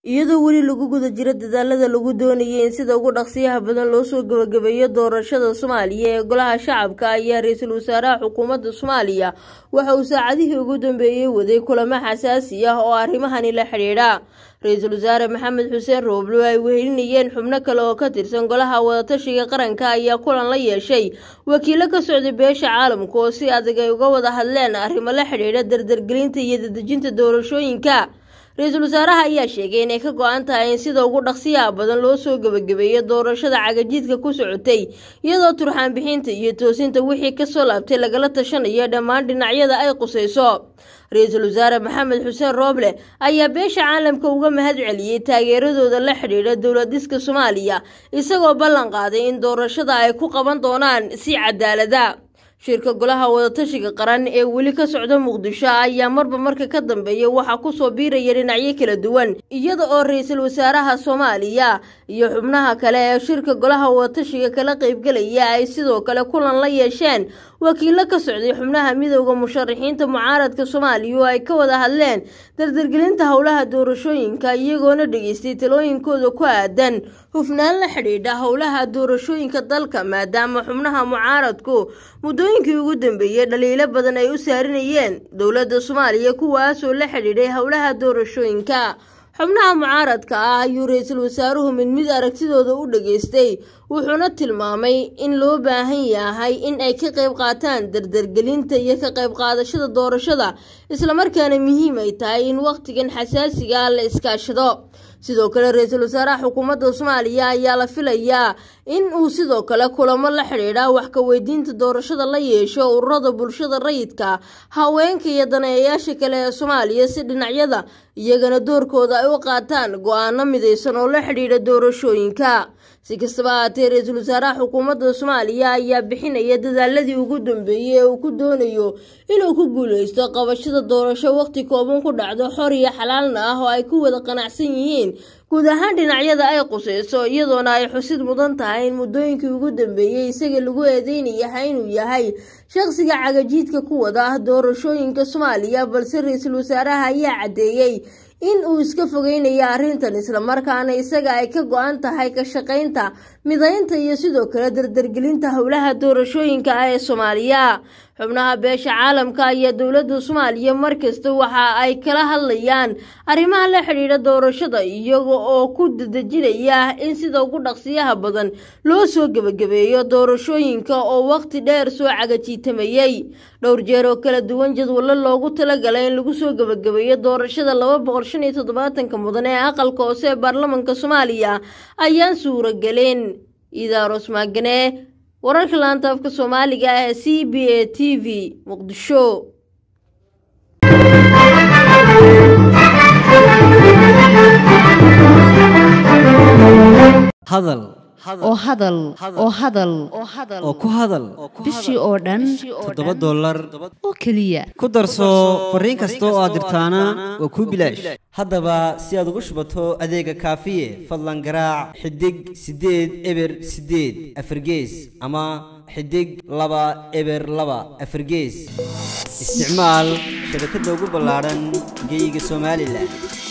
iyadoo weli lagu guda jiro dadaalada lagu doonayay in sida ugu dhaqsiyaha badan loo soo gebagabeeyo doorashada soomaaliya ee golaha shacabka ayaa ra-iisul wasaaraha xukuumadda soomaaliya waxa uu saacadihii ugu dambeeyey waday kulamo xasaasi ah oo arrimahani la xidhiidha ra-iisul wasaare maxamed xuseen rooblo ay wehelinayeen xubno kale oo ka tirsan golaha wadatashiga qaranka ayaa kulan la yeeshay wakiilo ka socday beesha caalamka oo si adag ay uga wada hadleen arrimo la xidhiidha dardargelinta iyo dadejinta doorashooyinka ra-iisul wasaaraha ayaa sheegay inay ka go-an tahay in sida ugu dhaqsiyaha badan loo soo gebagabeeyo doorashada cagajiidka ku socotay iyadoo turxaan bixinta iyo toosinta wixii kasoo laabtay lagala tashanayo dhammaan dhinacyada ay qusayso ra-iisul wasaare maxamed xuseen rooble ayaa beesha caalamka uga mahad celiyey taageeradooda la xidhiidha dowladiska soomaaliya isagoo ballan qaaday in doorashada ay ku qaban doonaan si cadaalada shirka golaha wadatashiga qaran ee weli ka socda muqdisho ayaa marba marka ka dambeeya waxaa kusoo biiraya dhinacyo kala duwan iyada oo ra-iisul wasaaraha soomaaliya iyo xubnaha kale ee shirka golaha wadatashiga kala qaybgelaya ay sidoo kale kulan la yeesheen wakiilo ka socday xubnaha midooda musharaxiinta mucaaradka soomaaliya oo ay ka wada hadleen dardargelinta howlaha doorashooyinka iyagoona dhageystay talooyinkooda ku aadan hufnaan la xidhiidha howlaha doorashooyinka dalka maadaama xubnaha mucaaradku muddooyinkii ugu dambeeyey dhaliilo badan ay u saarinayeen dowladda soomaaliya kuwaasoo la xidhiidhay howlaha doorashooyinka xubnaha mucaaradka ah ayuu ra-iisul wasaaruhu mid mid aragtidooda u dhageystay wuxuuna tilmaamay in loo baahan yahay in ay ka qayb qaataan dardargelinta iyo ka qayb qaadashada doorashada islamarkaana muhiim ay tahay in wakhtigan xasaasiga ah la iskaashado sidoo kale ra-iisul wasaaraha xukuumadda soomaaliya ayaa la filayaa in uu sidoo kale kulamo la xidhiidha wax ka weydiinta doorashada la yeesho ururada bulshada rayidka haweenka iyo daneeyayaasha kale ee soomaaliya si dhinacyada iyagana doorkooda ay u qaataan go-aano midaysan oo la xidhiidha doorashooyinka si kastaba ahaatee ra-iisul wasaaraha xukuumadda soomaaliya ayaa bixinaya dadaaladii ugu dambeeyey ee uu ku doonayo inuu ku guuleysto qabashada doorasho waqti kooban ku dhacdo xor iyo xalaalna ah oo ay ku wada qanacsan yihiin guud ahaan dhinacyada ay quseyso iyadoona ay xusid mudan tahay in muddooyinkii ugu dambeeyey isaga lagu eedeynayaha inuu yahay shaqsiga cagajiidka ku wada doorashooyinka soomaaliya balse ra-iisul wasaaraha ayaa caddeeyey in uu iska fogeynayo arrintan islamarkaana isaga ay ka go-an tahay ka shaqaynta midaynta iyo sidoo kale dardargelinta howlaha doorashooyinka ah ee soomaaliya xubnaha beesha caalamka ayaa dowladda soomaaliya markasta waxa ay kala hadlayaan arrimaha la xidhiidha doorashada iyaga oo ku dadejinaya in sida ugu dhaqsiyaha badan loo soo gebagabeeyo doorashooyinka oo waqti dheer soo cagajiitamayey dhowr jeer oo kala duwan jadwallo loogu talagalay in lagu soo gebagabeeyo doorashada laba boqol shan iyo toddobaatanka mudan ee aqalka hoose ee baarlamanka soomaaliya ayaan suuragelin idaaros maagane wararka laanta afka soomaaliga ah ee c b a t v muqdisho hadal oo hadal oo hadal oo ku hadal bishii oo dhan toddoba dollar oo keliya ku darso fariin kasta oo aad dirtaana waa kuu bilaash haddaba si aad ugu shubato adeega kaafiye fadlan garaac xidig siddeed eber siddeed afargees ama xidig laba eber laba afargees isticmaal shabakadda ugu ballaadhan geyga somalilan